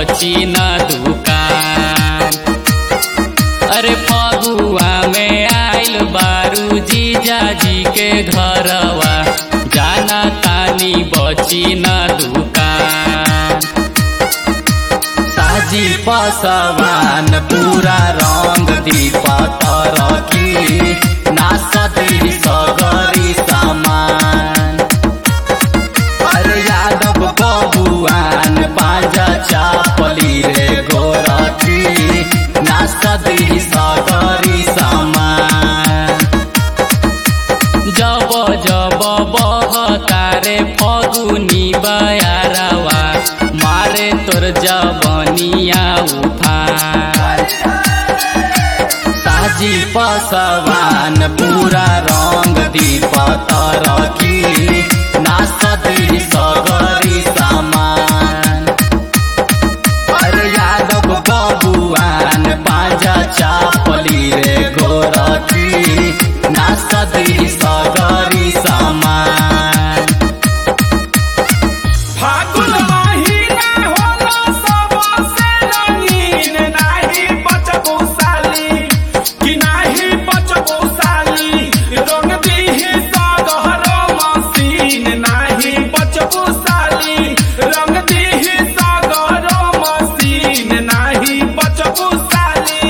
बची न दुकान अरे फगुआ में आइल बारू जीजा जी के घरवा जाना तानी बची न दुकान साजी पसवान पूरा रंग दीप तरकी नासती सगरी सामान अरे यादव बबुआन पाजा चापली रे गोरखी नासती सगरी सामान जब जब बहतारे फगुनी बयारवा मारे तोर जबनिया उफान साजी पसवान पूरा रंग दीप तरकी नासती सगरी सामान अरे यादव बबुआन पाजा चापली रे गोरखी नासती सगरी सामान फागुन महिना होला सबसे रंगीन नाही बचबो साली कि नाही बचबो साली रंग दिही सगहरो मसीन नाही बचबो साली रंग दिही सगहरो मसीन नाही बचबो साली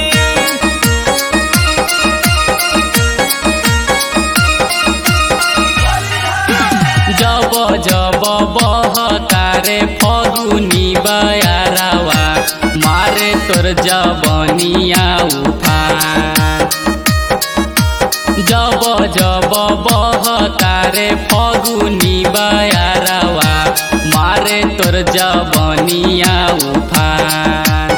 जब जब बहतारे फगुनी बयारवा मारे तोर जबनिया उफान जब जब बहतारे फगुनी बयारवा मारे तोर जबनिया उफान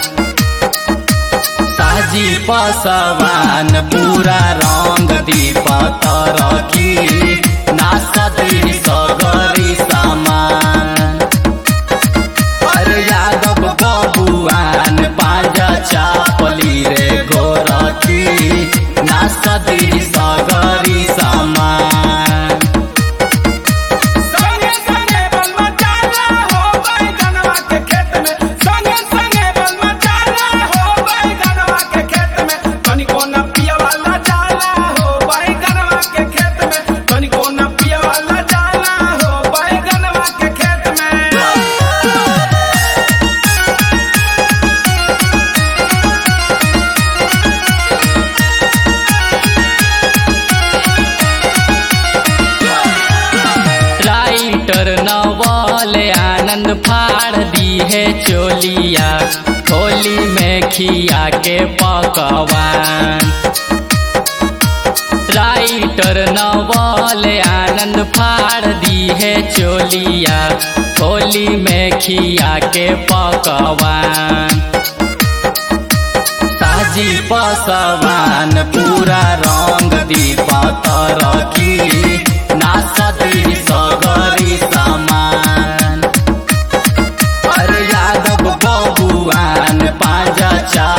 साजी पसवान पूरा रंग दीप तरकी नासती सगरी सामान अरे यादव बबुआन पाजा चापली रे गोरखी नासती सगरी सामान संगे संगे बल मचाना हो बैगनवा के खेत में संगे संगे बल मचाना हो बैगनवा के खेत में तनिको न पिया वाला जाला हो बैगनवा के खेत में तनिको न पिया वाला जाला हो बैगनवा के खेत में राइटर नवल आनंद फाड़ दी है चोलिया होली में खिया के पकवान राइटर नवल आनंद फाड़ दी है चोलिया होली में खिया के पकवान साजी पसवान पूरा रंग दीप तरकी नासती सगरी सामान अरे यादव बबुआन पाजा चा